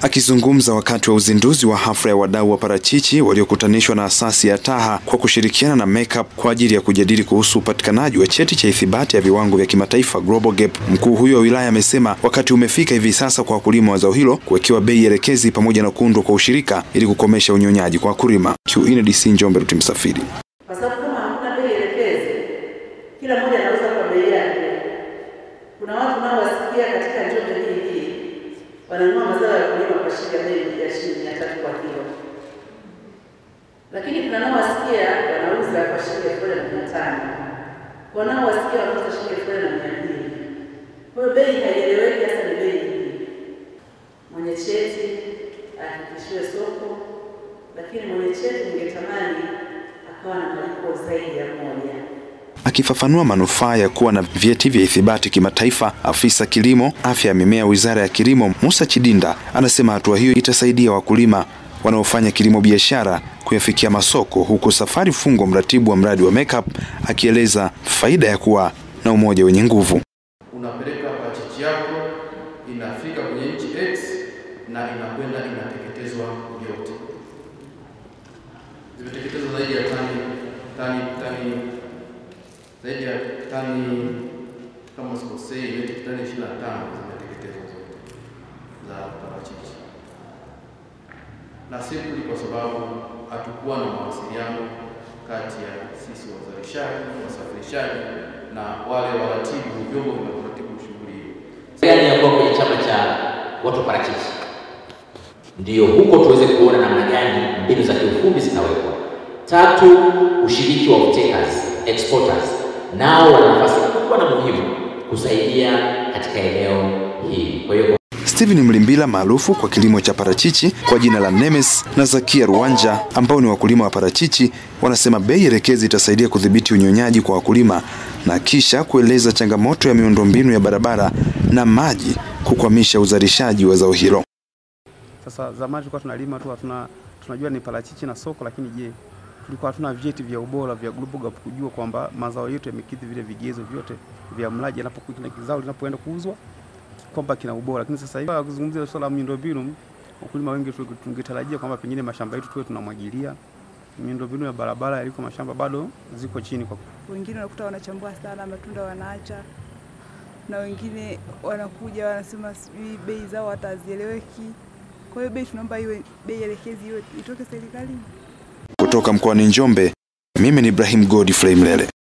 Akizungumza wakati wa uzinduzi wa hafla ya wadau wa parachichi waliokutanishwa na asasi ya Taha kwa kushirikiana na Makeup kwa ajili ya kujadili kuhusu upatikanaji wa cheti cha ithibati ya viwango vya kimataifa Global Gap, mkuu huyo wa wilaya amesema wakati umefika hivi sasa kwa wakulima wa zao hilo kuwekewa bei elekezi pamoja na kuundwa kwa ushirika ili kukomesha unyonyaji kwa wakulima. QNDC Njombe, Ruti Msafiri. kwa sababu kama hakuna bei elekezi, kila mmoja anauza kwa bei yake. Kuna watu nao wasikia katika Njombe hii hii wananunua mazao ya kulima kwa shilingi ya bei ya shilingi mia tatu kwa kilo, lakini kuna nao wasikia wanauza kwa shilingi elfu moja na mia tano kwa nao wasikia wanauza shilingi elfu moja na mia mbili Kwa hiyo bei haieleweki hasa ni bei ipi. Mwenye cheti ahakikishiwe soko, lakini mwenye cheti ningetamani akawa na malipo zaidi ya moja. Akifafanua manufaa ya kuwa na vyeti vya ithibati kimataifa, afisa kilimo afya ya mimea wizara ya kilimo Musa Chidinda anasema hatua hiyo itasaidia wakulima wanaofanya kilimo biashara kuyafikia masoko, huku Safari Fungo, mratibu wa mradi wa Makeup, akieleza faida ya kuwa na umoja wenye nguvu. unapeleka parachichi yako inafika kwenye nchi X na inakwenda inateketezwa yote. Zimeteketezwa zaidi ya tani tani tani zaidi ya tani kama sikosei, metric tani 25 zimeteketezwa zote za parachichi, na simply kwa sababu hatukuwa na mawasiliano kati ya sisi wazalishaji, wasafirishaji na wale waratibu vyombo vinavyoratibu shughuli hiyo. gani ya kuwa kwenye chama cha watu wa parachichi, ndiyo huko tuweze kuona namna gani mbinu za kiufundi zitawekwa. Tatu, ushiriki wa off-takers, exporters nao wana nafasi kubwa na muhimu kusaidia katika eneo hili. Kwa hiyo Steven Mlimbila maarufu kwa kilimo cha parachichi kwa jina la Nemes na Zakia Ruwanja ambao ni wakulima wa parachichi wanasema bei elekezi itasaidia kudhibiti unyonyaji kwa wakulima na kisha kueleza changamoto ya miundombinu ya barabara na maji kukwamisha uzalishaji wa zao hilo. Sasa zamani tulikuwa tunalima tu hatuna tunajua ni parachichi na soko, lakini je, tulikuwa hatuna vyeti vya ubora vya Global Gap kujua kwamba mazao yetu yamekidhi vile vigezo vyote vya mlaji anapokuwa kile zao linapoenda kuuzwa kwamba kina ubora. Lakini sasa hivi kuzungumzia swala la miundombinu, wakulima wengi tu- tungetarajia kwamba pengine mashamba yetu tuwe tunamwagilia. Miundombinu ya barabara yaliko mashamba bado ziko chini kwa wengine unakuta wanachambua sana matunda wanaacha, na wengine wanakuja wanasema sijui bei zao hatazieleweki. Kwa hiyo bei tunaomba iwe bei elekezi, iwe itoke serikalini. Kutoka mkoani Njombe, mimi ni Ibrahim Godfrey Mlele.